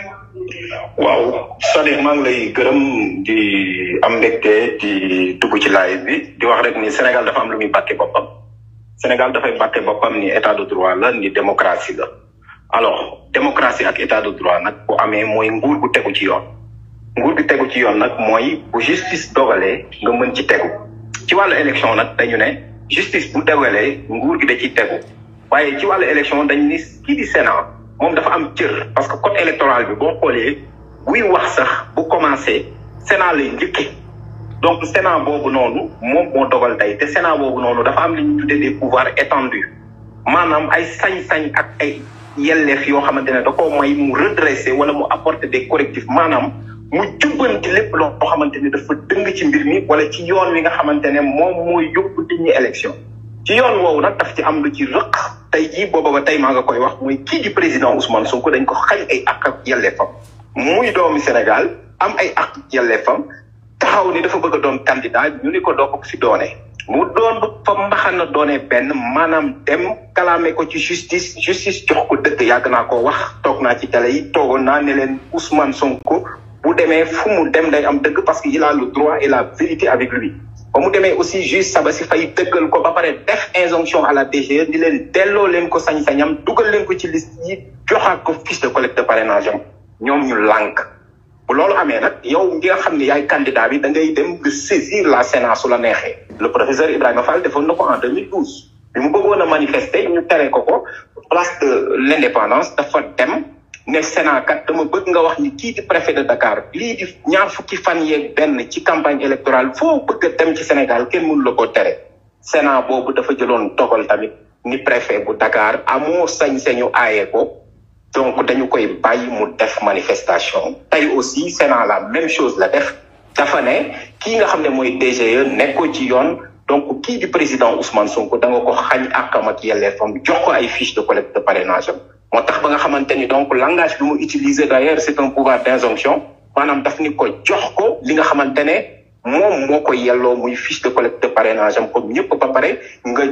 waaw Sadiq maa ngi lay gërëm di am mbégte di dugg ci live bi di wax rek ni Sénégal dafa am lu muy bàkke boppam Sénégal dafay bàkke boppam ni état de droit la ni démocratie la alors démocratie ak état de droit nag bu amee mooy nguur gu tegu ci yoon nguur gu tegu ci yoon nag mooy bu justice dogalee nga mën ci tegu ci wàllu élection nag dañu ne justice bu dogalee nguur gi da ciy tegu waaye ci wàllu élection dañ ni kii di Sénat moom dafa am cër parce que code électoral bi boo xoolee buy wax sax bu commencé Sénat lay njëkke donc Sénat boobu noonu moom moo dogal tey te Sénat boobu noonu dafa am li ñu tuddee des pouvoirs étendus maanaam ay sañ-sañ ak ay yelleef yoo xamante ne da koo may mu redresser wala mu apporter des correctifs maanaam mu jubbanti lépp loo xamante ne dafa dëng ci mbir mi wala ci yoon wi nga xamante ne moom mooy yóbbu nit ñi élection ci yoon woowu nag daf ci am lu ci rëq tey jii booba ba tey maa nga koy wax muy kii di président Ousmane Sonko dañ ko xañ ay ak ak yelleefam muy doomi Sénégal am ay ak yelleefam taxaw ni dafa bëgg a doon candidat ñu ni ko doo ko fi doone mu doon bu fa mbaxana doone benn maanaam dem kalaame ko ci justice justice jox ko dëgg yàgg naa ko wax toog naa ci télé yi toogoon naa ne leen Ousmane Sonko bu demee fu mu dem day am dëgg parce que il a le droit et la vérité avec lui ba mu demee aussi juge Sabassi Faye dëggal ko ba pare def injonction à la DGE di leen delloo leen ko sañ-sañam dugal leen ko ci liste yi joxaat ko fiche de collecte de parrainage am ñoom ñu lànk bu loolu amee nag yow ngi nga xam ne yaay candidat bi da ngay dem nga saisir la Sénat su la neexee le professeur Ibrahima Fall defoon na ko en 2012 bi mu bëggoon a manifester ñu tere ko ko place de l'indépendance dafa dem ne Sénat kat dama bëgg nga wax ni kii di préfet de Dakar lii di ñaar fukki fan yeeg benn ci campagne électorale foo bëgg a dem ci Sénégal kenn mënu la ko tere Sénat boobu dafa jëloon dogal tamit ni préfet bu Dakar amoo sañ-sañu aaye ko donc dañu koy bàyyi mu def manifestation tey aussi Sénat la même chose la def dafa ne kii nga xam ne mooy DGE nekkoo ci yoon donc kii di président Ousmane Sonko da nga ko xañ àkkam ak yelleefam jox ko ay fiche de collecte de parrainage am moo tax ba nga xamante ni donc langage bi mu utiliser d'ailleurs c'est un pouvoir d'injonction maanaam daf ni ko jox ko li nga xamante ne moom moo ko yelloo muy fiche de collecte de parrainage am comme ñëpp ba pare nga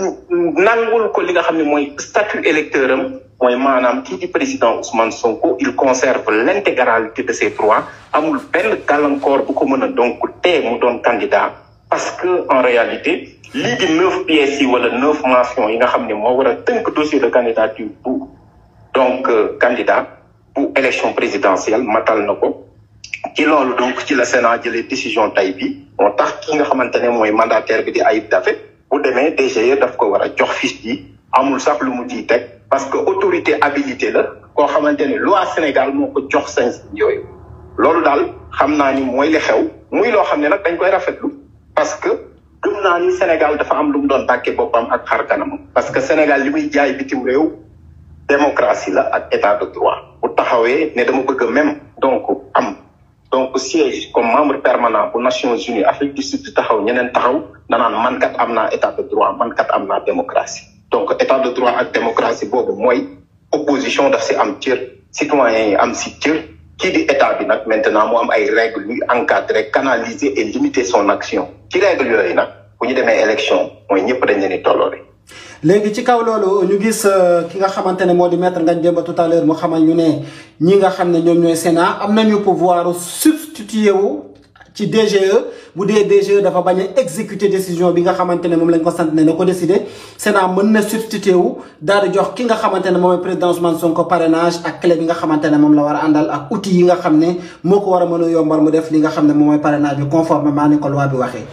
nangul ko li nga xam ne mooy statut électeur am mooy maanaam kii di président Ousmane Sonko il conserve l'intégralité de ses droits amul benn gàllankoor bu ko mën a donc tee mu doon candidat parce que en réalité lii di neuf pièces yi wala neuf mentions yi nga xam ne moo war a tënk dossier de candidature bu donc candidat bu élection présidentielle matal na ko ci loolu donc ci la Sénat jëlee décision tay bi moo tax ki nga xamante ne mooy mandataire bi di Ayib Daffé bu demee DGE daf ko war a jox fiche bi amul sax lu mu ciy teg parce que autorité habilité la koo xamante ne loi Sénégal moo ko jox sañ yooyu loolu daal xam naa ni mooy li xew muy loo xam ne nag dañ koy rafetlu parce que gëm naa ni Sénégal dafa am lu mu doon bàkkee boppam ak xar kanamam parce que Sénégal li muy jaay bitim réew démocratie la ak état de droit bu taxawee ne dama bëgg même donc am donc siège comme membre permanent bu Nations Unies Afrique du Sud taxaw ñeneen taxaw danaan man kat am naa état de droit man kat am naa démocratie donc état de droit ak démocratie boobu mooy opposition daf si am cër citoyens yi am si cër kii di état bi nag maintenant mu am ay règles yuy encadrer canaliser et limiter son action ci règles yooyu nag bu ñu demee élection mooy ñëpp dañ leen di tolloore léegi ci kaw loolu ñu gis ki nga xamante ne moo di maître Ngagne Demba tout à l'heure mu xamal ñu ne ñi nga xam ne ñoom ñooy Sénat am nañu pouvoir substituer wu ci DGE bu dee DGE dafa bañ a exécuter décision bi nga xamante ne moom lañ ko sant ne na ko décider Sénat mën na substituer wu daal di jox ki nga xamante ne moom mooy président Ousmane Sonko parrainage ak clé bi nga xamante ne moom la war a àndal ak outils yi nga xam ne moo ko war a mën a yombal mu def li nga xam ne moom mooy parrainage bi conformément ni ko loi bi waxee.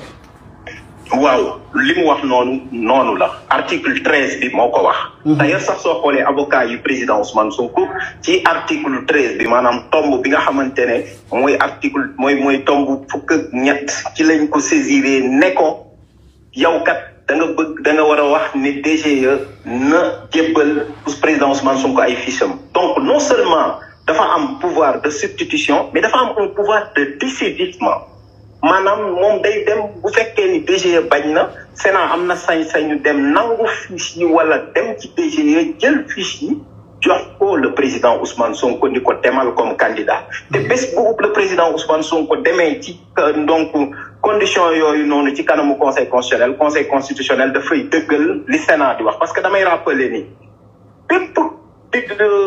waaw li mu wax noonu noonu la article treize bi moo ko wax. d'ailleurs sax soo xoolee avocat yu président Ousmane Sonko ci article treize bi maanaam tomb bi nga xamante ne mooy article mooy mooy tomb fukk ak ñett ci lañ ko saisiré ne ko yow kat da nga bëgg da nga war a wax ne DGE na jébbal président Ousmane Sonko ay fiches am donc non seulement dafa am pouvoir de substitution mais dafa am un pouvoir de décidissement. maanaam moom day dem bu fekkee ni DGE bañ na Sénat am na sañ-sañu dem nangu fiche yi wala dem ci DGE jël fiche yi jox ko le président Ousmane Sonko ni ko demal comme candidat te bés bu le président Ousmane Sonko demee ci donc condition yooyu noonu ci kanamu conseil constitutionnel conseil constitutionnel dafay dëggal li Sénat di wax parce que damay rappeler ni bépp dig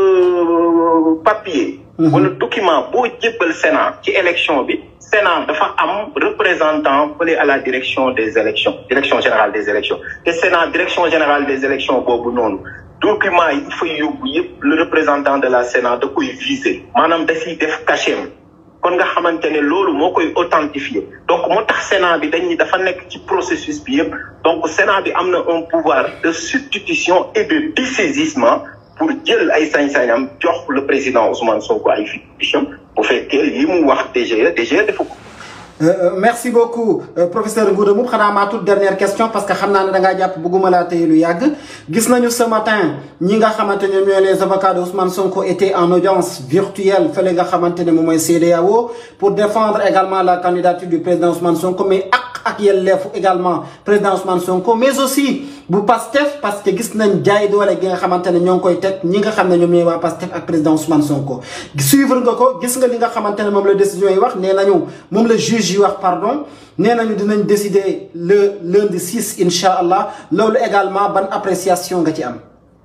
papier. wala document boo jébbal Sénat ci élection bi. Sénat dafa am représentant fële à la direction des élections direction générale des élections te Sénat direction générale des élections boobu noonu document yi fay yóbbu yëpp le représentant de la Sénat da koy viser maanaam da siy def cachet kon nga xamante ne loolu moo koy authentifier donc moo tax Sénat bi dañ ni dafa nekk ci processus bi yëpp donc Sénat bi am na un pouvoir de substitution et de dessaisissement pour jël ay sañ-sañam jox le président Ousmane Sonko ay fiches bu fekkee li mu wax DGE DGE defu ko. merci beaucoup professeur Ngouda Mboup xanaa maa toute dernière question parce que xam naa ne da ngaa jàpp bëgguma laa tey lu yàgg gis nañu ce matin ñi nga xamante ne ñooy les avocats de Ousmane Sonko étaient en audience virtuelle fële nga xamante ne moom mooy CEDEAO pour défendre également la candidature du président Ousmane Sonko mais ak ak yelleefu également président Ousmane Sonko mais aussi bu Pastef parce que gis nañ jaay doole gi nga xamante ne ñoo ngi koy teg ñi nga xam ne ñoom ñooy waa Pastef ak président Ousmane Sonko suivre nga ko gis nga li nga xamante ne moom la décision yi wax nee nañu moom la juge yi wax pardon nee nañu dinañ décider le lundi 6 incha allah loolu également ban appréciation nga ci am.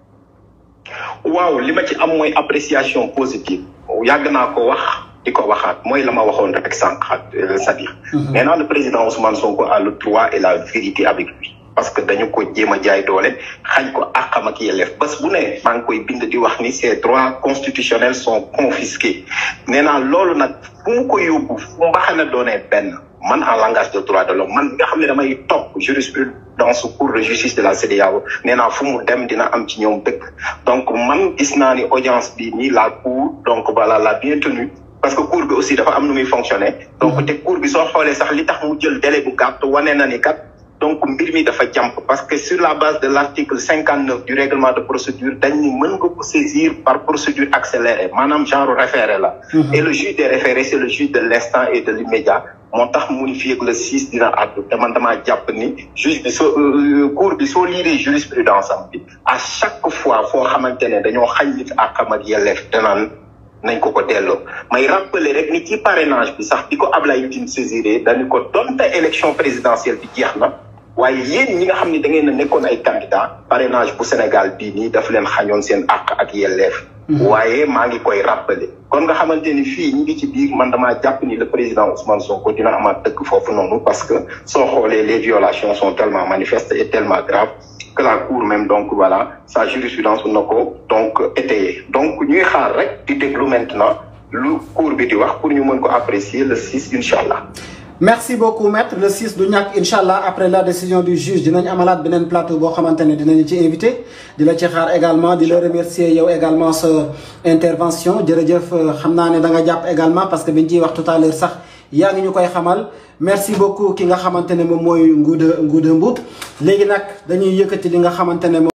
waaw li ma ci am mooy appréciation positive yàgg naa ko wax di ko waxaat mooy la ma waxoon rek sànq c'est-à-dire. nee naa le président Ousmane Sonko a le droit et la vérité avec lui. parce que dañu ko jéem a jaay doole xañ ko àqam ak yelleef bés bu ne maa ngi koy bind di wax ni ces droits constitutionnels sont confisqués nee naa loolu nag fu mu ko yóbbu fu mbaxana doonee benn man en langage de droit de l'homme man nga xam ne damay topp jurisprudence cour de justice de la CEDEAO nee naa fu mu dem dina am ci ñoom dëkk donc man gis naa ni audience bi nii la cour donc voilà la bien tenue parce que cour bi aussi dafa am nu muy fonctionner donc te cour bi soo xoolee sax li tax mu jël délai bu gàtt wane na ni kat donc mbir mi dafa jàmp parce que sur la base de l'article cinquante neuf du règlement de procédure dañ ni mën nga ko saisir par procédure accélérée maanaam genre référé la et le juge des référés c'est le juge de l'instant et de l'immédiat moo tax mu ni fii ak le six dina àddu te man damaa jàpp ni juge bi soo cour bi soo liiree jurisprudence am bi à chaque fois foo xamante ne dañoo xañ nit àqam ak yelleef danaan nañ ko ko delloo may rappeler rek ni ci parrainage bi sax di ko Ablaye Tine saisiré dañu ko donte élection présidentielle bi jeex na waaye yéen ñi nga xam ne da ngeen a nekkoon ay candidat parrainage bu Sénégal bii nii daf leen xañoon seen àq ak yelleef waaye maa ngi koy rappeler kon nga xamante ni fii ñi ngi ci biir man damaa jàpp ni le président Ousmane Sonko dina amaat dëkk foofu noonu parce que soo xoolee les violations sont tellement manifestes et tellement graves que la cour même donc voilà sa jurisprudence na ko donc étayé donc ñuy xaar rek di déglu maintenant lu cour bi di wax pour ñu mën ko apprécier le 6 incha allah. merci beaucoup maître le 6 du ñàkk incha allah après la décision du juge dinañ amalaat beneen plateau boo xamante ne dinañu ci invité di la ci xaar également di la remercier yow également sa intervention jërëjëf xam naa ne da nga jàpp également parce que biñ ciy wax tout à l'heure sax yaa ngi ñu koy xamal merci beaucoup ki nga xamante ne moom mooy Ngouda Ngouda Mboup léegi nag dañuy yëkkati li nga xamante ne